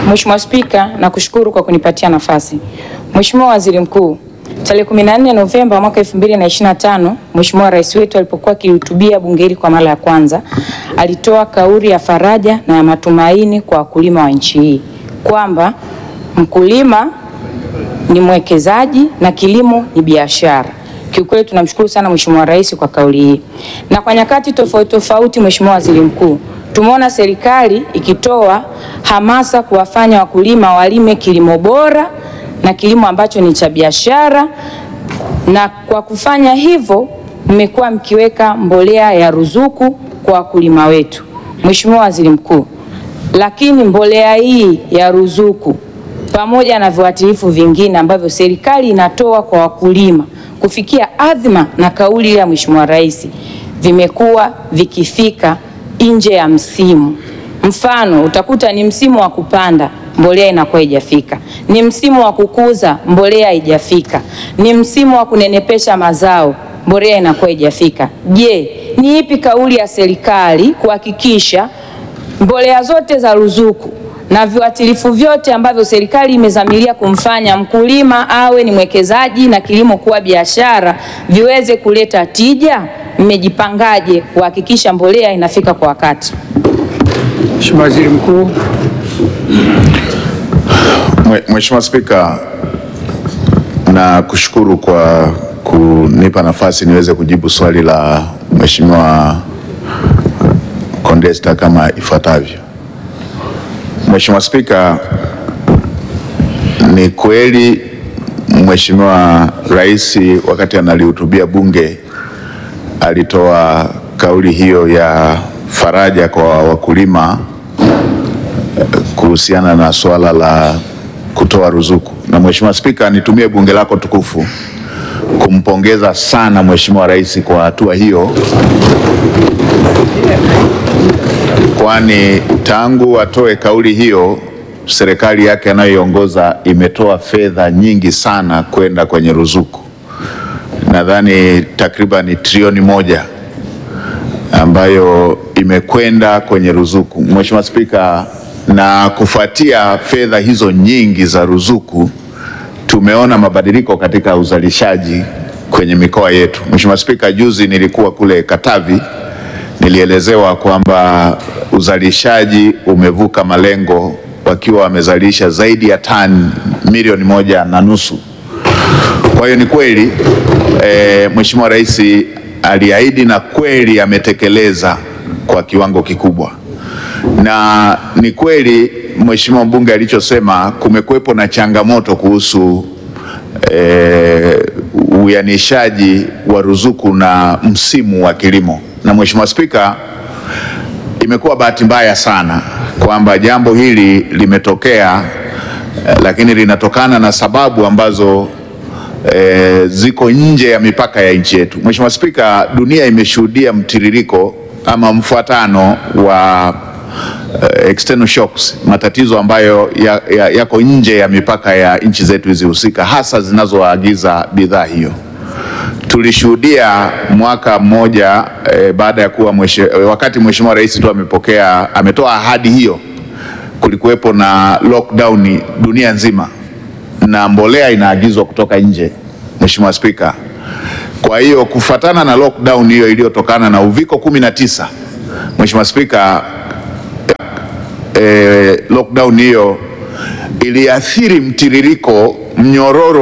Mheshimiwa Spika, nakushukuru kwa kunipatia nafasi. Mheshimiwa Waziri Mkuu, tarehe 14 Novemba mwaka 2025, Mheshimiwa Rais wetu alipokuwa akihutubia bunge hili kwa mara ya kwanza, alitoa kauli ya faraja na ya matumaini kwa wakulima wa nchi hii kwamba mkulima ni mwekezaji na kilimo ni biashara. Kiukweli tunamshukuru sana Mheshimiwa Rais kwa kauli hii. Na kwa nyakati tofauti tofauti, Mheshimiwa Waziri Mkuu, tumeona serikali ikitoa hamasa kuwafanya wakulima walime kilimo bora na kilimo ambacho ni cha biashara, na kwa kufanya hivyo mmekuwa mkiweka mbolea ya ruzuku kwa wakulima wetu. Mheshimiwa Waziri Mkuu, lakini mbolea hii ya ruzuku pamoja na viuatilifu vingine ambavyo serikali inatoa kwa wakulima kufikia adhima na kauli ya Mheshimiwa Rais vimekuwa vikifika nje ya msimu. Mfano, utakuta ni msimu wa kupanda mbolea inakuwa haijafika, ni msimu wa kukuza mbolea haijafika, ni msimu wa kunenepesha mazao mbolea inakuwa haijafika. Je, ni ipi kauli ya serikali kuhakikisha mbolea zote za ruzuku na viuatilifu vyote ambavyo serikali imezamiria kumfanya mkulima awe ni mwekezaji na kilimo kuwa biashara viweze kuleta tija? Mmejipangaje kuhakikisha mbolea inafika kwa wakati? Mheshimiwa Waziri Mkuu. Mwe- Mheshimiwa Spika, na kushukuru kwa kunipa nafasi niweze kujibu swali la Mheshimiwa Condesta kama ifuatavyo. Mheshimiwa Spika, ni kweli Mheshimiwa Rais wakati analihutubia Bunge alitoa kauli hiyo ya faraja kwa wakulima kuhusiana na suala la kutoa ruzuku. Na Mheshimiwa Spika, nitumie bunge lako tukufu kumpongeza sana Mheshimiwa Rais kwa hatua hiyo, kwani tangu atoe kauli hiyo serikali yake anayoiongoza imetoa fedha nyingi sana kwenda kwenye ruzuku, nadhani takriban trilioni moja ambayo imekwenda kwenye ruzuku. Mheshimiwa Spika, na kufuatia fedha hizo nyingi za ruzuku tumeona mabadiliko katika uzalishaji kwenye mikoa yetu. Mheshimiwa Spika, juzi nilikuwa kule Katavi, nilielezewa kwamba uzalishaji umevuka malengo wakiwa wamezalisha zaidi ya tani milioni moja na nusu. Kwa hiyo ni kweli e, Mheshimiwa Rais aliahidi na kweli ametekeleza kwa kiwango kikubwa, na ni kweli Mheshimiwa mbunge alichosema, kumekuwepo na changamoto kuhusu e, uyanishaji wa ruzuku na msimu wa kilimo. Na Mheshimiwa Spika, imekuwa bahati mbaya sana kwamba jambo hili limetokea eh, lakini linatokana na sababu ambazo eh, ziko nje ya mipaka ya nchi yetu. Mheshimiwa Spika, dunia imeshuhudia mtiririko ama mfuatano wa eh, external shocks, matatizo ambayo ya- ya- yako nje ya mipaka ya nchi zetu hizi husika, hasa zinazoagiza bidhaa hiyo. Tulishuhudia mwaka mmoja eh, baada ya kuwa mwishe, wakati Mheshimiwa Rais tu amepokea ametoa ahadi hiyo, kulikuwepo na lockdown dunia nzima na mbolea inaagizwa kutoka nje, Mheshimiwa Spika. Kwa hiyo kufatana na lockdown hiyo iliyotokana na uviko 19, Mheshimiwa Spika, eh, lockdown hiyo iliathiri mtiririko mnyororo